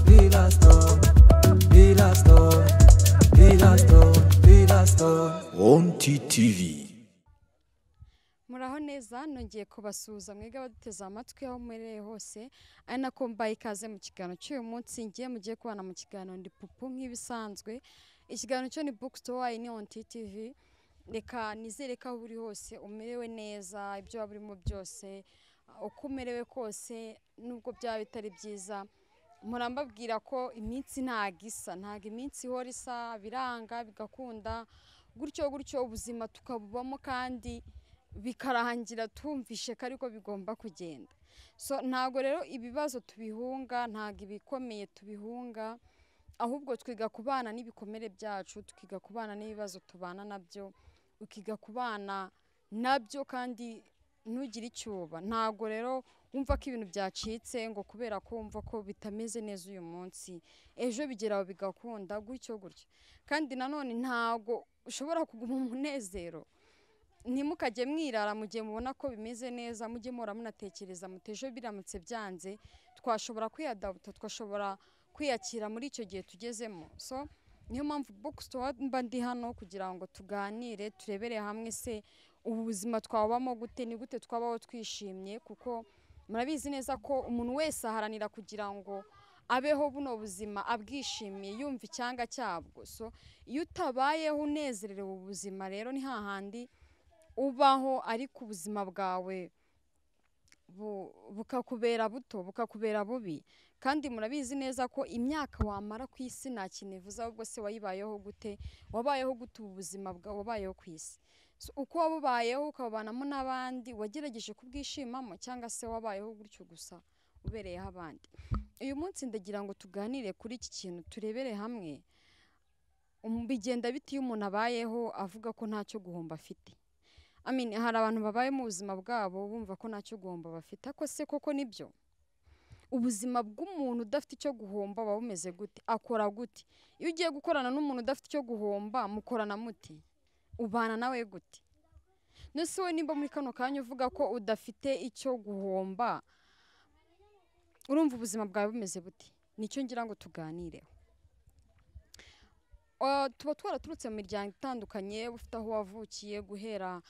Pilas to, pilas to, pilas to, pilas to. Wonti TV. muraho neza nongeye kubasuhuza mwebwe abaduteze amatwi aho muherereye hose ari nako mbaye ikaze mu kiganiro cy'uyu munsi ngiye mugiye kubana mu kiganiro ndi pupu nk'ibisanzwe ikiganiro cyo ni book store wayi ni on ttv reka nizere ko aho uri hose umerewe neza ibyo waba urimo byose uko umerewe kose nubwo byaba bitari byiza murambabwira ko iminsi ntago isa ntago iminsi ihora isa biranga bigakunda gutyo gutyo ubuzima tukabubamo kandi bikarangira tumvishe ko ariko bigomba kugenda so ntabwo rero ibibazo tubihunga ntabwo ibikomeye tubihunga ahubwo twiga kubana n'ibikomere byacu twiga kubana n'ibibazo tubana nabyo ukiga kubana nabyo kandi ntugire icyo uba ntabwo rero wumva ko ibintu byacitse ngo kubera ko wumva ko bitameze neza uyu munsi ejo bigera aho bigakunda gutyo gutyo kandi nanone ntabwo ushobora kuguma umunezero ntimukajye mwirara mu gihe mubona ko bimeze neza mujye muhora munatekereza muti ejo biramutse byanze twashobora kwiyadabuta twashobora kwiyakira muri icyo gihe tugezemo so niyo mpamvu bookstore mba ndi hano kugira ngo tuganire turebere hamwe se ubu buzima twabamo gute ni gute twabaho twishimye kuko murabizi neza ko umuntu wese aharanira kugira ngo abeho buno buzima abwishimiye yumva icyanga cyabwo so iyo utabayeho unezerewe ubu buzima rero ni hahandi ubaho ariko ubuzima bwawe bu- bukakubera buto bukakubera bubi kandi murabizi neza ko imyaka wamara ku isi nta kintu ivuze ahubwo se wayibayeho gute wabayeho gute ubu buzima bwawe wabayeho ku isi So, uko wabubayeho ukabubanamo n'abandi wagerageje kubwishimamo cyangwa se wabayeho gutyo gusa ubereyeho abandi uyu munsi ndagira ngo tuganire kuri iki kintu turebere hamwe Um, bigenda bite iyo umuntu abayeho avuga ko ntacyo guhomba afite I mean, hari abantu babaye mu buzima bwabo bumva ko ntacyo guhomba bafite ako se koko nibyo ubuzima bw'umuntu udafite icyo guhomba buba bumeze gute akora gute iyo ugiye gukorana n'umuntu udafite icyo guhomba mukorana muti ubana nawe gute nose we nimba muri kano kanya uvuga ko udafite icyo guhomba urumva ubuzima bwawe bumeze bute nicyo ngira ngo tuganireho Ah, tuba twaraturutse mu miryango itandukanye ufite aho wavukiye guhera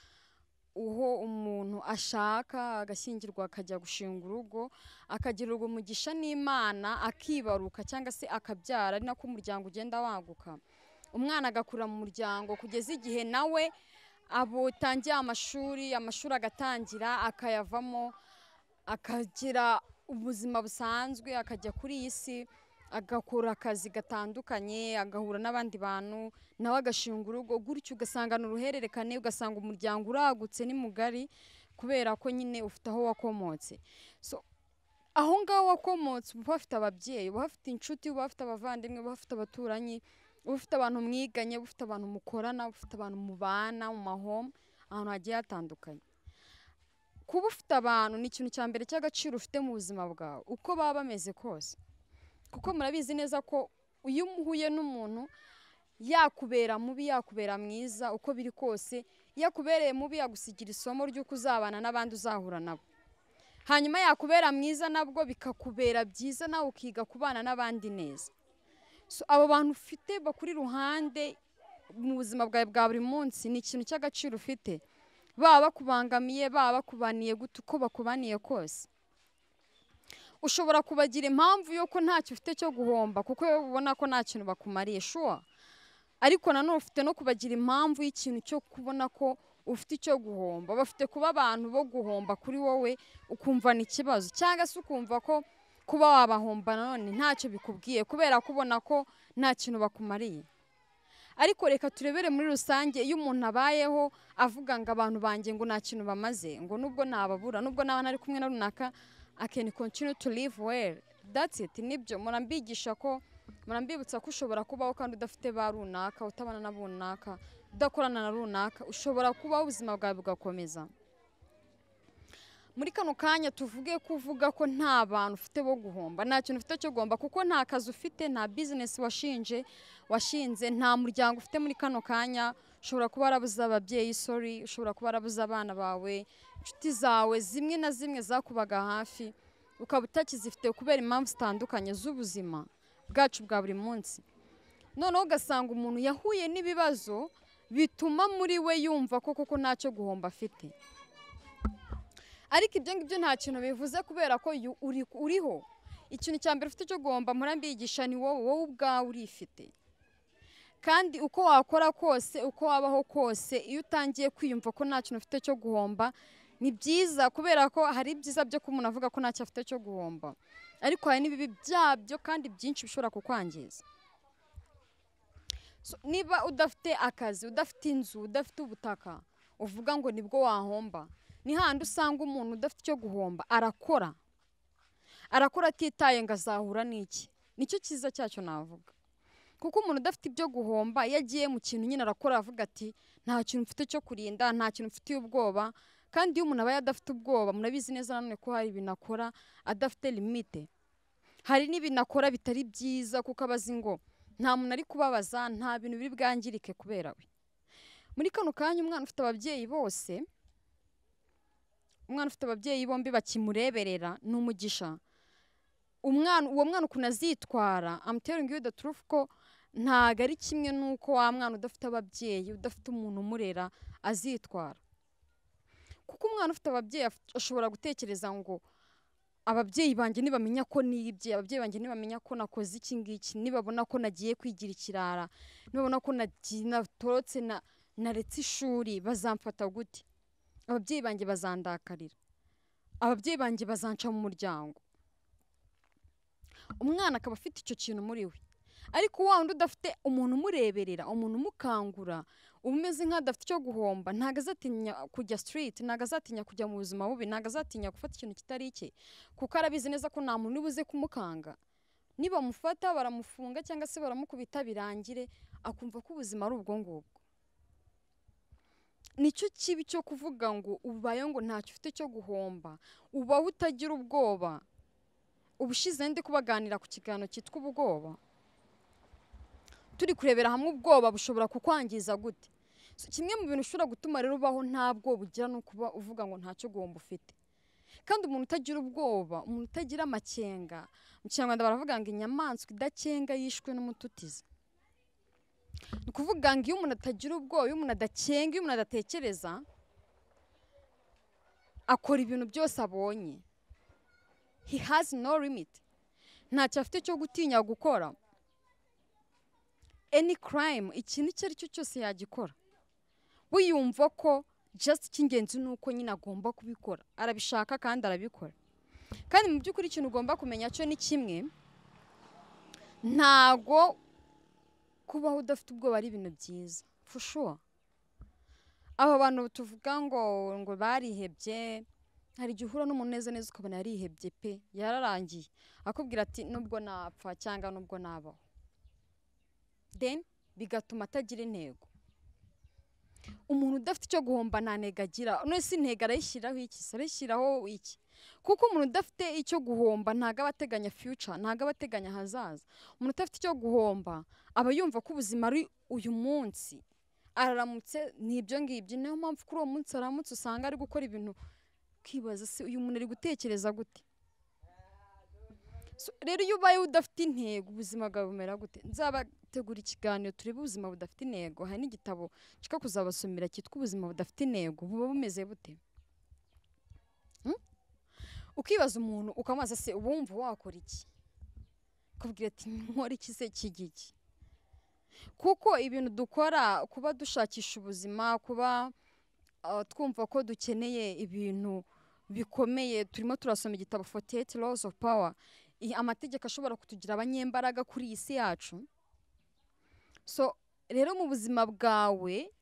uho umuntu ashaka agashyingirwa akajya gushinga urugo akagirirwa umugisha n'imana akibaruka cyangwa se akabyara ari nako umuryango ugenda waguka umwana agakurira mu muryango kugeza igihe nawe abutangiye amashuri amashuri agatangira akayavamo akagira ubuzima busanzwe akajya kuri iyi si agakora akazi gatandukanye agahura n'abandi bantu nawe agashinga urugo gutyo ugasanga ni uruhererekane ugasanga umuryango uragutse ni mugari kubera ko nyine ufite aho wakomotse So, aho ngaho wakomotse uba uhafite ababyeyi uba uhafite inshuti uba uhafite abavandimwe uba uhafite abaturanyi uba ufite abantu mwiganye uba ufite abantu mukorana uba ufite abantu mubana mu mahoma ahantu hagiye hatandukanye kuba ufite abantu ni ikintu cya mbere cy'agaciro ufite mu buzima bwawe uko baba bameze kose kuko murabizi neza ko iyo uhuye n'umuntu yakubera mubi yakubera mwiza uko biri kose yakubereye mubi yagusigira isomo ry'uko uzabana n'abandi uzahura nabo hanyuma yakubera mwiza nabwo bikakubera byiza nawe ukiga kubana n'abandi neza So, abo bantu ufite bakuri iruhande mu buzima bwawe bwa buri munsi ni ikintu cy'agaciro ufite baba bakubangamiye baba bakubaniye gute uko bakubaniye kose ushobora kubagira impamvu yuko ntacyo ufite cyo guhomba kuko wowe ubona ko nta kintu bakumariye shuwa ariko nanone ufite no kubagira impamvu y'ikintu cyo kubona ko ufite icyo guhomba bafite kuba abantu bo guhomba kuri wowe ukumva ni ikibazo cyangwa se ukumva ko kuba wabahomba nanone ntacyo bikubwiye kubera ko ubona ko nta kintu bakumariye ariko reka turebere muri rusange iyo umuntu abayeho avuga ngo abantu banjye ngo nta kintu bamaze ngo nubwo nababura nubwo naba nari kumwe na runaka I can continue to live well that's it nibyo murambigisha ko murambibutsa ko ushobora kubaho kandi udafite ba runaka utabana na runaka udakorana na runaka ushobora kubaho ubuzima bwawe bugakomeza muri kano kanya tuvuge ko uvuga ko nta bantu ufite bo guhomba nta kintu ufite cyo guhomba kuko nta kazi ufite nta bizinesi washinje washinze nta muryango ufite muri kano kanya ushobora kuba warabuze ababyeyi sorry ushobora kuba warabuze abana bawe inshuti zawe zimwe na zimwe zakubaga hafi ukaba utakizifite kubera impamvu zitandukanye z'ubuzima bwacu bwa buri munsi noneho ugasanga umuntu yahuye n'ibibazo bituma muri we yumva ko koko ntacyo guhomba afite ariko ibyo ngibyo nta kintu bivuze kubera ko yu- uri- uriho ikintu cya mbere ufite cyo guhomba mpora mbiyigisha ni wowe wowe ubwawe urifite kandi uko wakora kose uko wabaho kose iyo utangiye kwiyumva ko nta kintu ufite cyo guhomba ni byiza kubera ko hari ibyiza byo ko umuntu avuga ko ntacyo afite cyo guhomba ariko hari n'ibibi byabyo kandi byinshi bishobora kukwangiza So, niba udafite akazi udafite inzu udafite ubutaka uvuga ngo nibwo wahomba ni handi usanga umuntu udafite icyo guhomba arakora arakora atitaye ngo azahura n'iki nicyo cyiza cyacyo navuga kuko umuntu udafite ibyo guhomba iyo agiye mu kintu nyine arakora avuga ati nta kintu mfite cyo kurinda nta kintu mfitiye ubwoba kandi iyo umuntu abaye adafite ubwoba murabizi neza nanone ko hari ibintu akora adafite limite hari n'ibintu akora bitari byiza kuko aba azi ngo nta muntu ari kubabaza nta bintu biri bwangirike kubera we muri kano kanya umwana ufite ababyeyi bose umwana ufite ababyeyi bombi bakimureberera ni umugisha umwana uwo mwana ukuntu azitwara amuteringi yuda turufu ko ntago ari kimwe n'uko wa mwana udafite ababyeyi udafite umuntu umurera azitwara kuko umwana ufite ababyeyi af- ashobora gutekereza ngo ababyeyi banjye nibamenya ko nibye ababyeyi banjye nibamenya ko nakoze iki ngiki nibabona ko nagiye kwigira ikirara nibabona ko nagi- natorotse na- naretse ishuri bazamfata gute ababyeyi banjye bazandakarira ababyeyi banjye bazanca mu muryango umwana akaba afite icyo kintu muri we ariko wa wundi udafite umuntu umureberera umuntu umukangura uba umeze nk'adafite icyo guhomba ntago azatinya kujya sitiriti ntago azatinya kujya mu buzima bubi ntago azatinya gufata ikintu kitari icye kuko arabizi neza ko nta muntu ubuze kumukanga nibamufata baramufunga cyangwa se baramukubita birangire akumva ko ubuzima ari ubwo ngubwo nicyo kibi cyo kuvuga ngo ubaye ngo ntacyo ufite cyo guhomba ubaho utagira ubwoba ubushize ndi kubaganira ku kiganiro cyitwa ubwoba turi kurebera hamwe ubwoba bushobora kukwangiza gute So, kimwe mu bintu ushobora gutuma rero ubaho nta bwoba ugira ni ukuba uvuga ngo ntacyo guhomba ufite kandi umuntu utagira ubwoba umuntu utagira amakenga mu kinyarwanda baravuga ngo inyamaswa idakenga yishwe n'umututizi ni ukuvuga ngo iyo umuntu atagira ubwoba iyo umuntu adakenga iyo umuntu adatekereza akora ibintu byose abonye he has no limit ntacyo afite cyo gutinya gukora any crime ikintu icyo ari cyo cyose yagikora wiyumva ko just icy'ingenzi ni uko nyine agomba kubikora arabishaka kandi arabikora kandi mu by'ukuri ikintu ugomba kumenya cyo ni kimwe ntago kubaho udafite ubwoba ari ibintu byiza for sure abo bantu tuvuga ngo ngo barihebye hari igihe uhura n'umuntu neza neza ukabona yarihebye pe yararangiye akubwira ati nubwo napfa cyangwa nubwo nabaho then bigatuma atagira intego umuntu udafite icyo guhomba nta ntego agira none si intego arayishyiraho iki se arayishyiraho iki kuko umuntu udafite icyo guhomba ntago aba ateganya future ntago aba ateganya ahazaza umuntu udafite icyo guhomba aba yumva ko ubuzima ari uyu munsi araramutse ni ibyo ngibyo niyo mpamvu kuri uwo munsi aramutse usanga ari gukora ibintu ukibaza se uyu muntu ari gutekereza gute So, rero iyo ubaye udafite intego ubuzima bwawe bumera gute nzabategura ikiganiro turebe ubuzima budafite intego hari n'igitabo nshaka kuzabasomera cyitwa ubuzima budafite intego buba bumeze bute Hmm? ukibaza umuntu ukamubaza se uba wumva wakora iki akubwira ati nkora iki se kijya iki kuko ibintu dukora kuba dushakisha ubuzima kuba ah, twumva ko dukeneye ibintu bikomeye turimo turasoma igitabo 48 laws of power i- amategeko ashobora kutugira abanyembaraga kuri iyi si yacu so rero mu buzima bwawe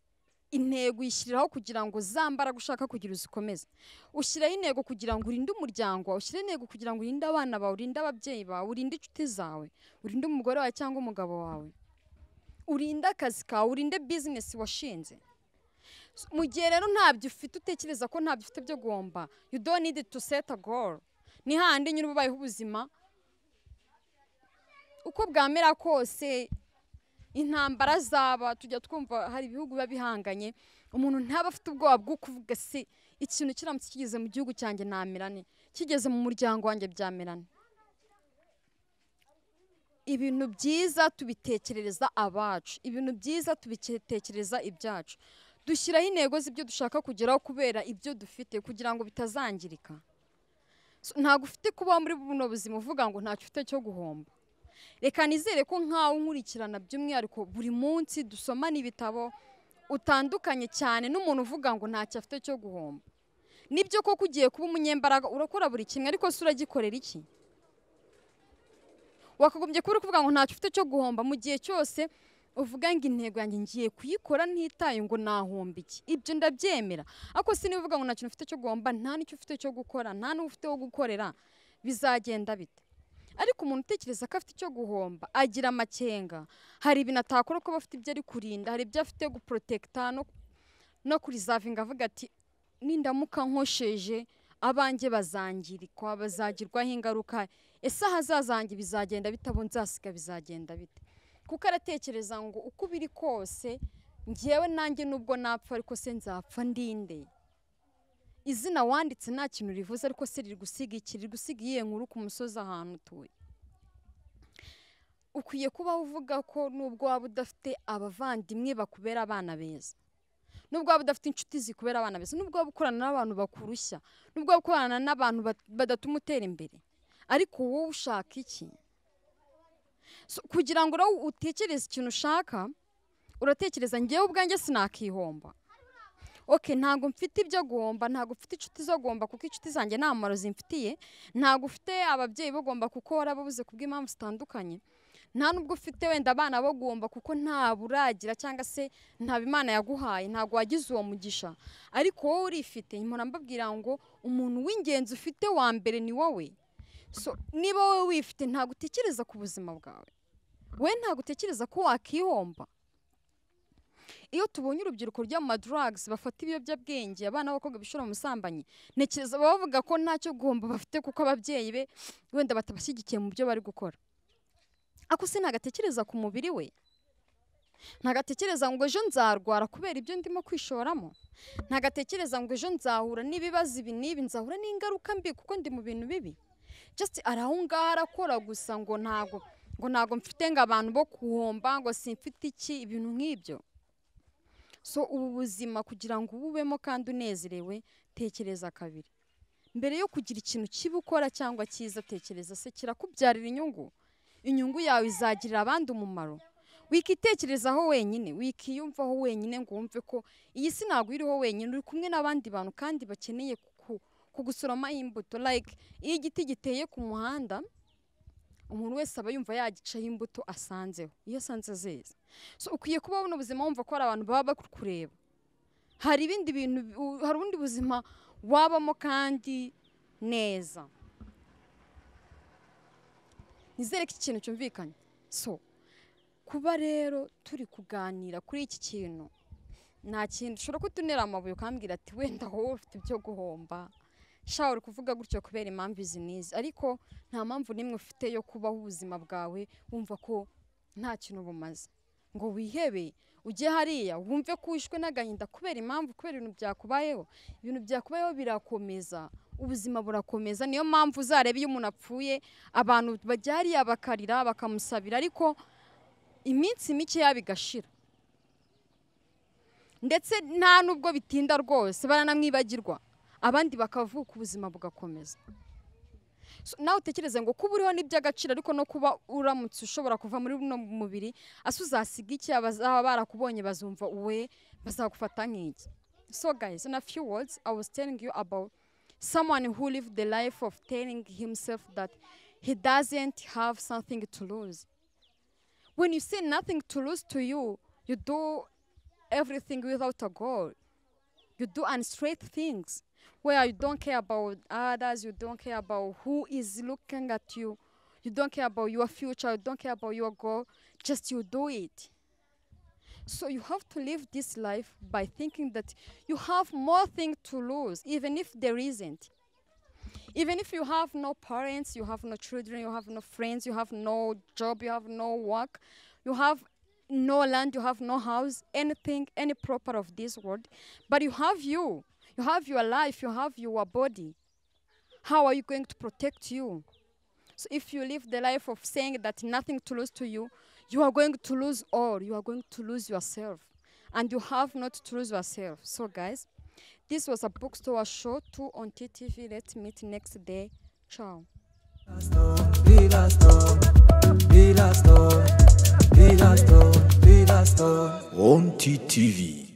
intego uyishyiriraho kugira ngo za mbaraga ushaka kugira uzikomeze ushyiraho intego kugira ngo urinde umuryango wawe ushyire intego kugira ngo urinde abana bawe urinde ababyeyi bawe urinde inshuti zawe urinde umugore wawe cyangwa umugabo wawe urinde akazi kawe urinde bizinesi washinze mu gihe rero ntabyo ufite utekereza ko ntabyo ufite byo guhomba you don't need to set a goal ni handi nyine uba ubayeho ubuzima uko bwamera kose intambara zaba tujya twumva hari ibihugu biba bihanganye umuntu ntaba afite ubwoba bwo kuvuga se ikintu kiramutse kigeze mu gihugu cyanjye namerane kigeze mu muryango wanjye byamerane ibintu byiza tubitekerereza abacu ibintu byiza tubitekereza ibyacu dushyiraho intego z'ibyo dushaka kugeraho kubera ibyo dufite kugira ngo bitazangirika So, ntabwo ufite kubaho muri buno buzima uvuga ngo ntacyo ufite cyo guhomba reka nizere ko nkawe unkurikirana by'umwihariko buri munsi dusomana ibitabo utandukanye cyane n'umuntu uvuga ngo ntacyo afite cyo guhomba nibyo koko ugiye kuba umunyembaraga urakora buri kimwe ariko se uragikorera iki wakagombye kuba uri kuvuga ngo ntacyo ufite cyo guhomba mu gihe cyose uvuga ngo intego yanjye ngiye kuyikora ntitaye ngo nahomba iki ibyo ndabyemera ariko si niba uvuga ngo nta kintu ufite cyo guhomba nta n'icyo ufite cyo gukora nta n'uwo ufite wo gukorera bizagenda bite ariko umuntu utekereza ko afite icyo guhomba agira amakenga hari ibintu atakora kuba afite ibyo ari kurinda hari ibyo afite guporotekita no, no kurizavinga avuga ati nindamuka nkosheje abanjye bazangirikwa bazagirwaho ingaruka ese ahazazange bizagenda bite abo nzasiga bizagenda bite kuko aratekereza ngo uko biri kose ngewe nanjye nubwo napfa ariko se nzapfa ndinde izina wanditse nta kintu rivuze ariko se riri gusiga iki riri gusiga iyihe nkuru ku musozi ahantu utuye ukwiye kuba uvuga ko nubwo waba udafite abavandimwe bakubera abana beza nubwo waba udafite inshuti zikubera abana beza nubwo waba ukorana n'abantu bakurushya nubwo waba ukorana n'abantu bat- badatuma utera imbere ariko wowe ushaka iki So, kugira ngo nawe utekereze ikintu ushaka uratekereza ngewe ubwanjye sinakihomba oke ntabwo mfite ibyo guhomba ntabwo mfite inshuti zo guhomba kuko inshuti zanjye nta mumaro zimfitiye ntabwo ufite ababyeyi bo guhomba kuko warababuze ku bw'impamvu zitandukanye nta n'ubwo ufite wenda abana bo guhomba kuko nta buragira cyangwa se nta imana yaguhaye ntabwo wagize uwo mugisha ariko wowe urifite mpora mbabwira ngo umuntu w'ingenzi ufite wa mbere ni wowe So, niba wowe wifite ntabwo utekereza ku buzima bwawe we ntabwo utekereza ko wakihomba iyo tubonye urubyiruko ryo mu madrugs bafata ibiyobyabwenge abana b'abakobwa bishora mu busambanyi ntekereza baba bavuga ko ntacyo guhomba bafite kuko ababyeyi be wenda batabashyigikiye mu byo bari gukora ako se ntagatekereza ku mubiri we ntagatekereza ngo ejo nzarwara kubera ibyo ndimo kwishoramo ntagatekereza ngo ejo nzahura n'ibibazo ibi n'ibi nzahura n'ingaruka mbi kuko ndi mu bintu bibi just ari aho ngaho arakora gusa ngo ntago ngo ntago mfite ngo abantu bo kuhomba ngo simfite iki ibintu nk'ibyo so ubu buzima kugira ngo ububemo kandi unezerewe tekereza kabiri mbere yo kugira ikintu kibi ukora cyangwa cyiza tekereza se kirakubyarira inyungu inyungu yawe izagirira abandi umumaro wikitekerezaho wenyine wikiyumvaho wenyine ngo wumve ko iyi si ntabwo iriho wenyine uri kumwe n'abandi bantu kandi bakeneye ku- kugusoroma imbuto like iyo igiti giteye ku muhanda umuntu wese aba yumva yagicaho imbuto asanzeho iyo asanze zeze so ukwiye kuba buno buzima wumva ko hari abantu baba bari kureba hari ibindi bintu u- hari ubundi buzima wabamo kandi neza nizere ko iki kintu cyumvikanye so kuba rero turi kuganira kuri iki kintu nta kintu ushobora kutunera amabuye ukambwira ati wenda wowe ufite ibyo guhomba sha uri kuvuga gutyo kubera impamvu izi n'izi ariko nta mpamvu n'imwe ufite yo kubaho ubuzima bwawe wumva ko nta kintu bumaze ngo wihebe ujye hariya wumve ko wishwe n'agahinda kubera impamvu kubera ibintu byakubayeho ibintu byakubayeho birakomeza ubuzima burakomeza niyo mpamvu uzareba iyo umuntu apfuye abantu bajya hariya bakarira bakamusabira ariko iminsi mikeya bigashira ndetse nta n'ubwo bitinda rwose baranamwibagirwa abandi bakavuka ubuzima bugakomeza So, nawe utekereze ngo kuba uriho ni iby'agaciro ariko no kuba uramutse ushobora kuva muri buno mubiri ase uzasiga iki abazaba barakubonye bazumva we bazagufata nk'iki so guys in a few words i was telling you about someone who lived the life of telling himself that he doesn't have something to lose when you say nothing to lose to you you do everything without a goal you do unstraight things where you don't care about others, you don't care about who is looking at you, you don't care about your future, you don't care about your goal, just you do it. So you have to live this life by thinking that you have more things to lose, even if there isn't. Even if you have no parents, you have no children, you have no friends, you have no job, you have no work, you have no land, you have no house, anything, any proper of this world, but you have you. You have your life, you have your body. How are you going to protect you? so if you live the life of saying that nothing to lose to you you are going to lose all you are going to lose yourself and you have not to lose yourself so guys this was a bookstore show 2 on ttv let's meet next day ciao On TTV.